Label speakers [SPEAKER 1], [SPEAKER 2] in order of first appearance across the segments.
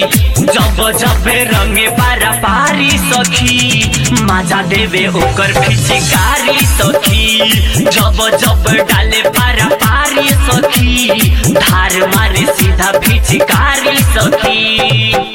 [SPEAKER 1] जब जब रंगे पारा पारी सखी मजा देवे ओकर फिचिकारी सखी जब जब डाले पारा पारी सखी धार मारे सीधा फिचिकारी सखी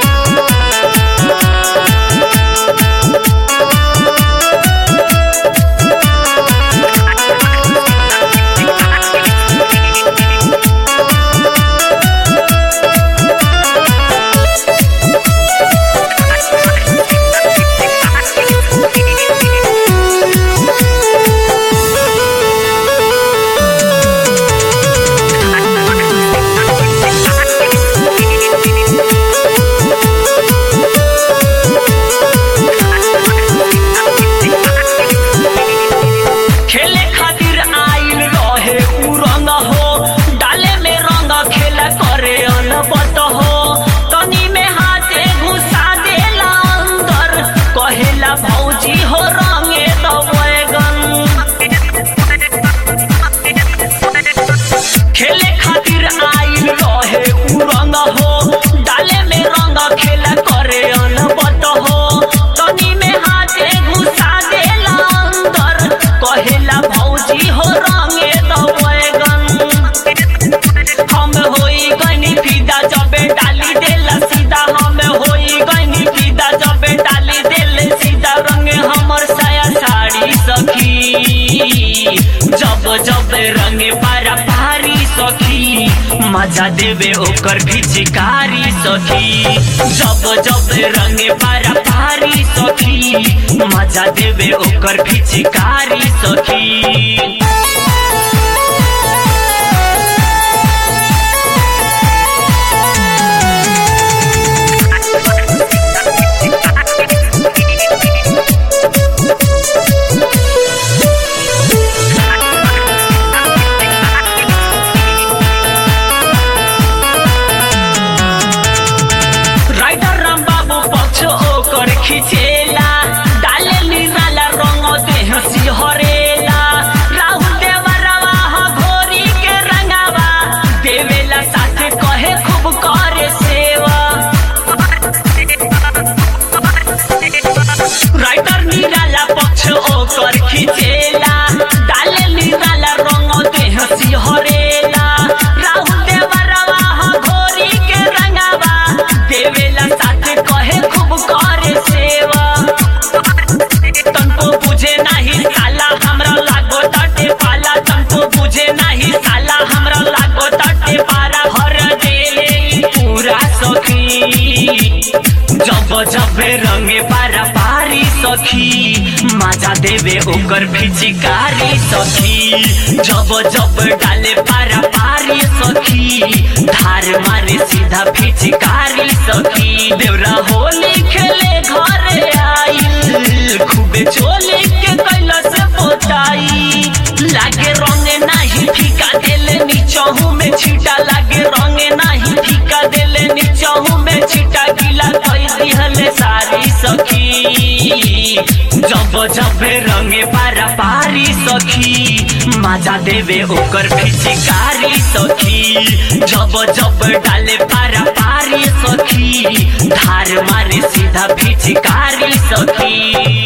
[SPEAKER 1] खेले खातिर आइल रहे उ रंग हो डाले में रंग खेला करे अनबत हो तनी में हाथे घुसा देला अंदर कहेला भौजी हो रंगे द बैगन खेले खातिर आइल रहे उ रंग हो डाले में रंग खेला करे अनबत हो तनी में हाथे घुसा देला अंदर कहेला भौजी हो रंगे द बैगन हम होई गनी फिदा जबे डाली देला सीधा हम होई गनी फिदा जबे डाली देले सीधा रंगे हमर साया साड़ी सखी जब जब रंगे पारा पारी सखी मजा देवे ओकर फिचिकारी सखी जब जब रंगे पारा पारी सखी मजा देवे ओकर फिचिकारी सखी राइडर राम बाबू पक्ष ओकर खिचेला डाले निराला रंग देह सिहरेला राहुल देवरवा ह घोरी के रंगावा देवेला साथे कहे खूब करे सेवा राइटर निराला पक्ष ओकर खिचेला डाले निराला रंग देह सिहरेला राहुल देवरवा ह घोरी के रंगावा देवेला साथे कहे खूब करे सेवा तनको बुझे नाही साला हमरा लागो तटे पाला तनको बुझे नाही साला हमरा लागो तटे पारा हर देले ई पूरा सखी जब जब रंगे पारा पारी सखी मजा देवे ओकर फिचिकारी सखी जब जब डाले पारा पारी सखी धार मारे सीधा फिचिकारी सखी देवरा होली खेले घरे आइल खूबे चोली के कैलस पोताई लागे रंगे नाही फीका देले नीचहू में छीटा लागे रंगे नाही फीका देले नीचहू में छीटा गीला कई दिहले सारी सखी जब जब रंगे पारा पारी सखी मजा देवे ओकर फिचिकारी सखी जब जब डाले पारा पारी सखी धार मारे सीधा फिचिकारी सखी